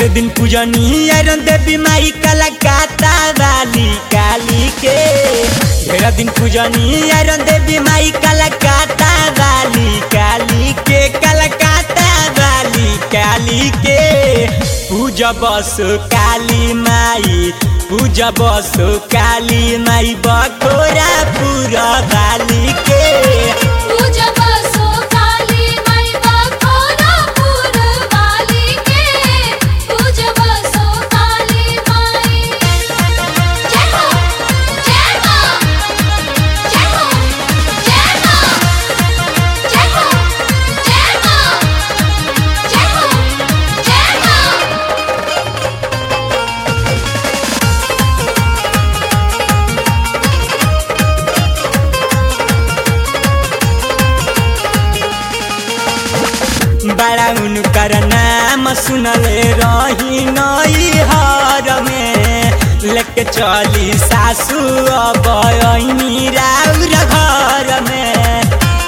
ढेर दिन पूजनी अरन देवी माई कलकत्ता वाली काली के ढेर दिन पूजनी अरन देवी माई कलकत्ता वाली काली के कलकत्ता वाली काली के पूजा बस काली माई पूजा बस काली माई बखोरा पूरा वाली के पूजा बसो काली माई बखोरा पुर वाली के पूजा बसो काली माई जय हो जय मां जय हो जय मां जय हो जय मां जय हो जय मां बड़ा उनकर नाम सुनले रही नई हर में लेके चली सासू अब ऐनी राउर घर में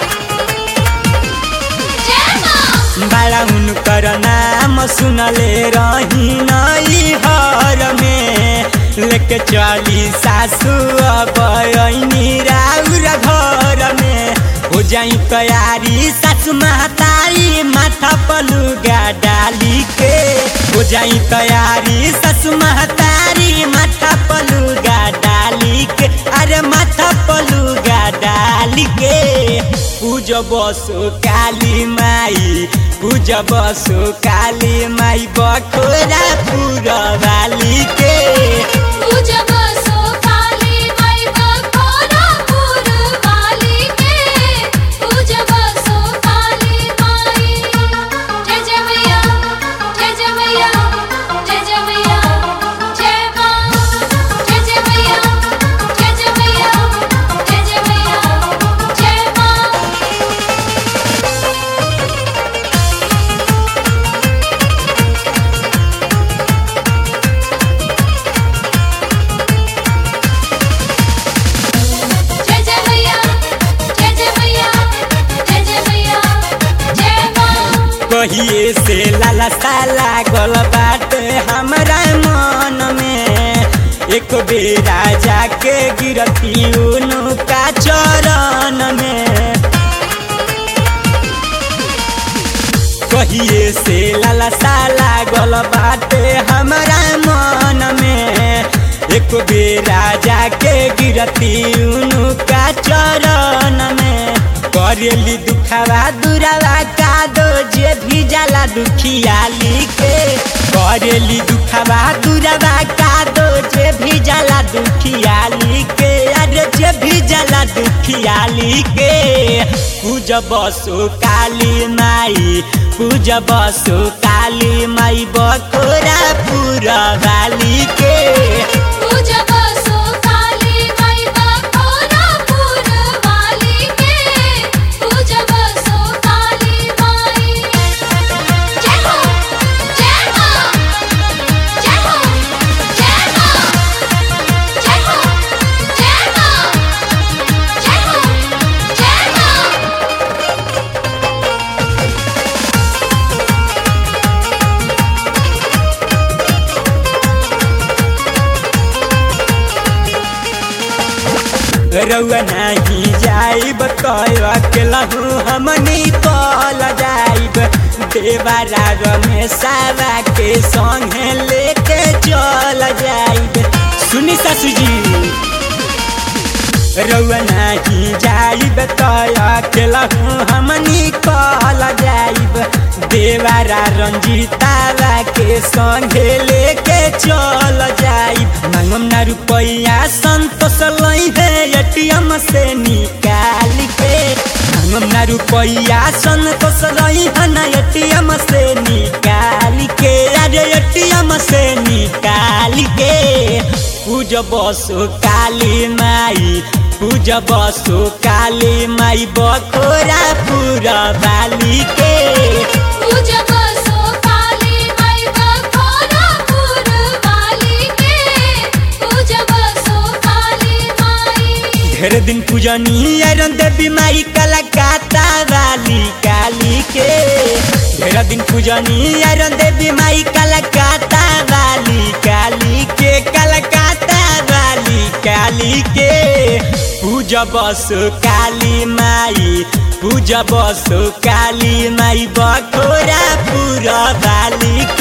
जय मां बड़ा उनकर नाम सुनले रही नई हर में लेके चली सासू अब ऐनी राउर घर में हो जाई तैयारी सासू महतारी माथा पलुगा डाली के हो जाई तैयारी सासू महतारी माथा पलुगा डाली के अरे माथा पलुगा डाली के पूज बसो काली माई पूज बसो काली माई बखोरा पूरा वाली के पूजा बसो काली माई बखोरा पुर वाली के पूजा बसो काली माई जय जय मैया जय जय मैया जय जय मैया जय मां जय जय मैया जय जय मैया जय जय मैया जय मां जय जय मैया जय जय मैया जय जय मैया जय मां कहिए से लालसा लागल बाटे हमरा मन में एक बेरा जाके गिरती उनका चरण में कहिए से लालसा लागल बाटे हमरा मन में एक बेरा जाके गिरती उनका चरण में करेली दुखावा दुरावा का दो जे भी जाला दुखियाली के करेली दुखावा दुरावा का दो जे भी जाला दुखियाली के अरे जे भी जाला दुखियाली के पूज बसो काली माई पूज बसो काली माई बखोरा पूरा वाली के पूजा बसो काली माई बखोरा पुर वाली के पूजा बसो काली माई जय हो जय मां जय हो जय मां जय हो जय मां जय हो जय मां रउआ नहीं जाइब कहवा के लहू हमनी कल जाइब देवारा रमेशवा के संगे लेके चल जाइब सुनी सासू जी रउआ नहीं जाइब कया के लहू हमनी कल जाइब देवारा रंजीतावा के संगे लेके चल जाइब मांगम ना रुपैया संतोष लई है एटीएम से निकाल के मांगम ना रुपैया संतोष लई है ना एटीएम से निकाल के अरे एटीएम से निकाल के पूज बसो काली माई पूज बसो काली माई बखोरा पूरा वाली के पूजा बसो काली माई बखोरा पुर वाली के पूजा बसो काली माई ढेर दिन पूजनी अरन देवी माई कलकत्ता वाली काली के ढेर दिन पूजनी अरन देवी माई कलकत्ता पूजब सो काली माई पूजब सो काली माई बखोरा पूरा बाली